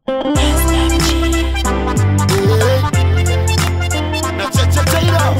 Na Cheche Taylor.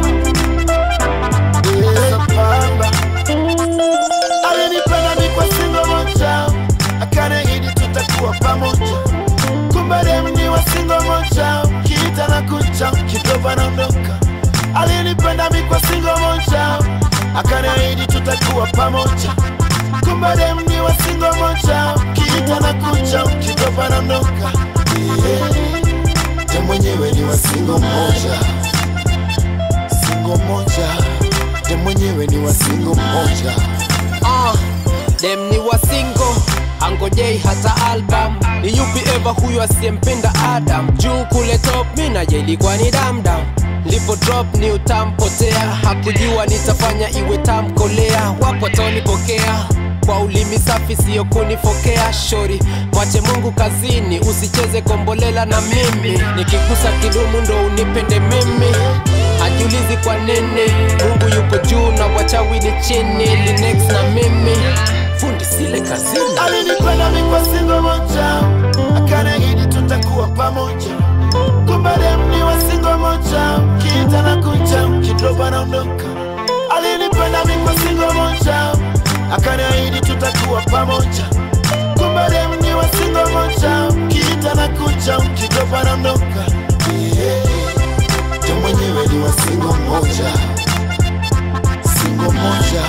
Sambamba. Alinipenda mi kwa singo moja, akaniahidi tutakuwa pamoja. Kumbe dem ni wa singo moja, kiita na kucha, kidogo anaondoka. Alinipenda mi kwa singo moja, akaniahidi tutakuwa pamoja. Kumbe dem ni wa singo moja, kiita na kucha, kidogo anaondoka. Yeah. Dem mwenyewe ni wa singo moja, singo moja. Dem mwenyewe ni wa singo moja. uh, dem ni wa single angojei hata album ni yupi eva huyo asiyempenda adam juu kule top mina ilikuwa ni damdam lipo drop ni utampotea hakujua nitafanya iwe tamkolea wapo tonipokea kwa ulimi safi siyo kunifokea shori mwache mungu kazini usicheze kombolela na mimi nikigusa kidumu ndo unipende mimi hajiulizi kwa nini mungu yuko juu na wachawi ni chini linex na mimi fundi sile kazini alinipenda mi kwa singo moja, akaniahidi tutakuwa pamoja. Kumbe dem ni wa singo moja, kiita na kucha, kidogo anaondoka. Alinipenda mi kwa singo moja, akaniahidi tutakuwa pamoja. Kumbe dem ni wa singo moja, kiita na kucha, kidogo anaondoka. Yeah. Dem mwenyewe ni wa singo moja, singo moja.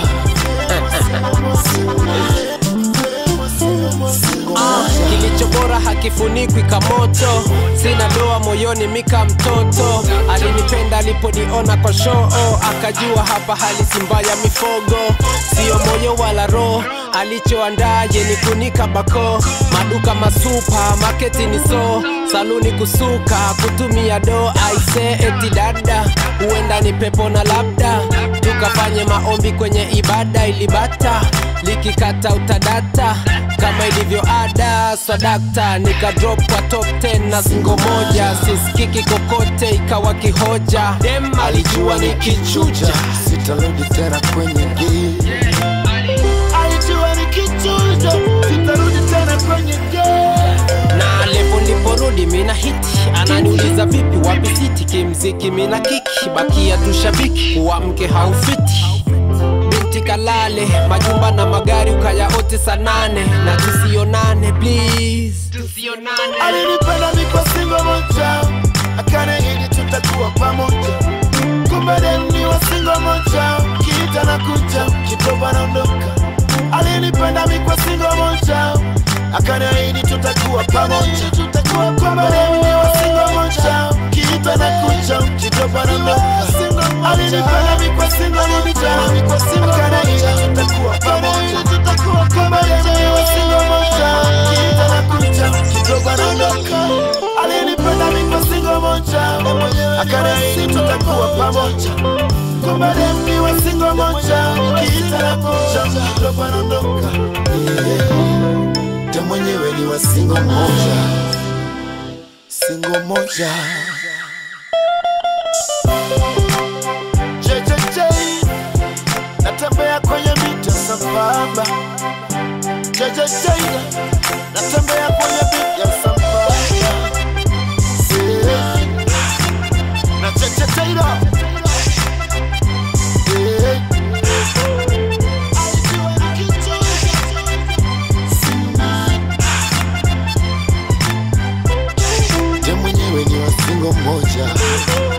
Singo Ah, moja. kilicho bora hakifunikwi kamoto sina doa moyoni mika mtoto alinipenda aliponiona kwa shoo akajua hapa hali si mbaya mifogo sio moyo wala roho alichoandaa yeni kunika bako maduka masupa maketi ni so saluni kusuka kutumia do aise eti dada huenda ni pepo na labda tukafanye maombi kwenye ibada ilibata likikata utadata kama ilivyo ada swadakta nika drop kwa top 10 na singo moja siskiki kokote ikawa kihoja dem alijua nikichuja sitarudi tena kwenye game. Alijua nikichuja, sitarudi tena kwenye game. na levo liporudi mina hiti ananiuliza vipi wapi siti kimziki mina kiki bakia tu shabiki kuwa mke haufiti binti kalale majumba na magari ukayaote sanane na tusionane please tusionane Alinipenda mi kwa singo moja, akaniahidi tutakuwa pamoja. Kumbe dem ni wa singo moja, kiita na kucha, kidogo anaondoka. Alinipenda mi kwa singo moja, akaniahidi tutakuwa pamoja. Kumbe dem ni wa singo moja, kiita na kucha, kidogo anaondoka. Alinipenda mi kwa singo moja, akaniahidi tutakuwa pamoja. Kumbe dem ni wa singo moja, kiita na kucha, kidogo anaondoka. Alinipenda mi kwa singo moja, akaniahidi tutakuwa pamoja. Kumbe dem ni wa singo moja, kiita na kucha, kidogo anaondoka. Yeah. Dem mwenyewe ni wa singo moja, singo moja. JJJ, natembea kwenye mita sambamba. JJJ, natembea kwenye mita sambamba. Yeah. Na JJJ, yeah. Dem mwenyewe ni wa singo moja